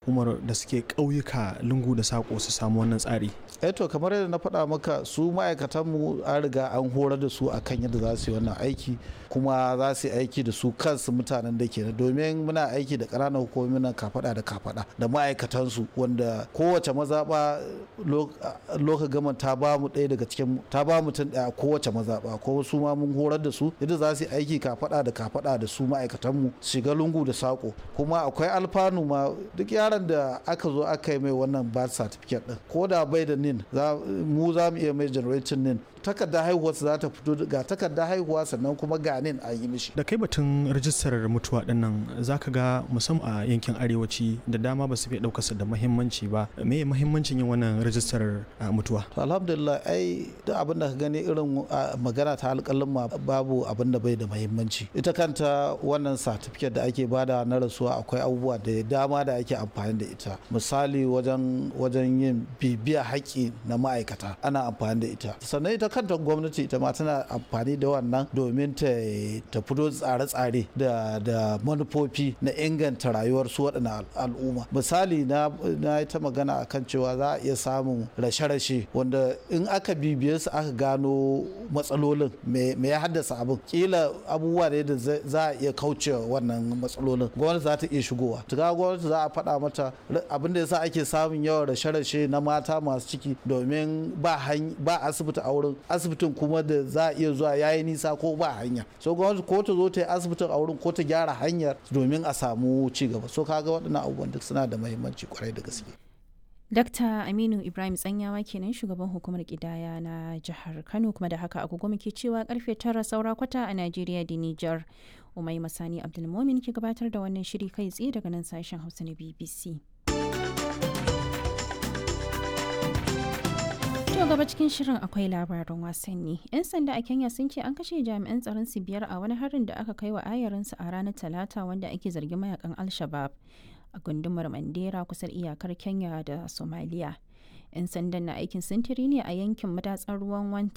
hukumar da suke ƙauyuka lungu da sako su samu wannan tsari to kamar yadda na faɗa maka su ma'aikatanmu an riga an horar da su akan yadda za su yi wannan aiki kuma za su yi aiki da su kansu mutanen da ke domin muna aiki da ƙananan hukumomi na kafaɗa da kafaɗa da ma'aikatansu wanda kowace mazaɓa loka gama ta ba mu ɗaya daga cikin ta ba mutum ɗaya kowace mazaɓa ko su ma mun horar da su yadda za su yi aiki kafaɗa da kafaɗa da su ma'aikatanmu shiga lungu da sako kuma akwai alfanu ma duk yaron da aka zo aka yi mai wannan birth certificate ɗin ko da bai da nin mu za mu iya mai generation nin takardar haihuwa za ta fito ga takardar haihuwa sannan kuma ganin an yi mishi da kai batun rajistar mutuwa dinnan zaka ga musamman a yankin arewaci da dama ba su fi ɗaukarsa da muhimmanci ba me muhimmancin yin wannan rajistar mutuwa to alhamdulillah ai duk abin da ka gani irin magana ta alƙalin ma babu abin da bai da muhimmanci ita kanta wannan certificate da ake bada na rasuwa akwai abubuwa da dama da ake amfani da ita misali wajen wajen yin bibiya haƙƙi na ma'aikata ana amfani da ita sannan ita kanta gwamnati ita ma tana amfani da wannan domin ta ta fito tsare-tsare da da manufofi na inganta rayuwar su waɗannan al'umma misali na na ta magana akan cewa za a iya samun rashe-rashe wanda in aka bibiye su aka gano matsalolin me ya haddasa abin kila abubuwa ne da za a iya kauce wannan matsalolin gwamnati za ta iya shigowa tuka gwamnati za a faɗa mata abin da yasa ake samun yawan rashe-rashe na mata masu ciki domin ba asibiti a wurin asibitin kuma da za a iya zuwa yayi nisa ko ba hanya so gwamnati ko ta zo ta yi asibitin a wurin ko ta gyara hanyar domin a samu ci gaba so kaga waɗannan abubuwan duk suna da muhimmanci kwarai da gaske Dakta Aminu Ibrahim Tsanyawa kenan shugaban hukumar kidaya na jihar Kano kuma da haka agogo muke cewa karfe tara saura kwata a Najeriya da Nijar. Umai Masani Abdulmomin ke gabatar da wannan shiri kai tsaye daga nan sashen Hausa na BBC. To gaba cikin shirin akwai labarin wasanni. 'Yan sanda a Kenya sun ce an kashe jami'an tsaron su biyar a wani harin da aka kai wa ayarinsu a ranar Talata wanda ake zargin mayakan Al-Shabab. a gundumar mandera kusan iyakar kenya da somalia 'yan sandan na aikin sintiri ne a yankin matatsar ruwan wanti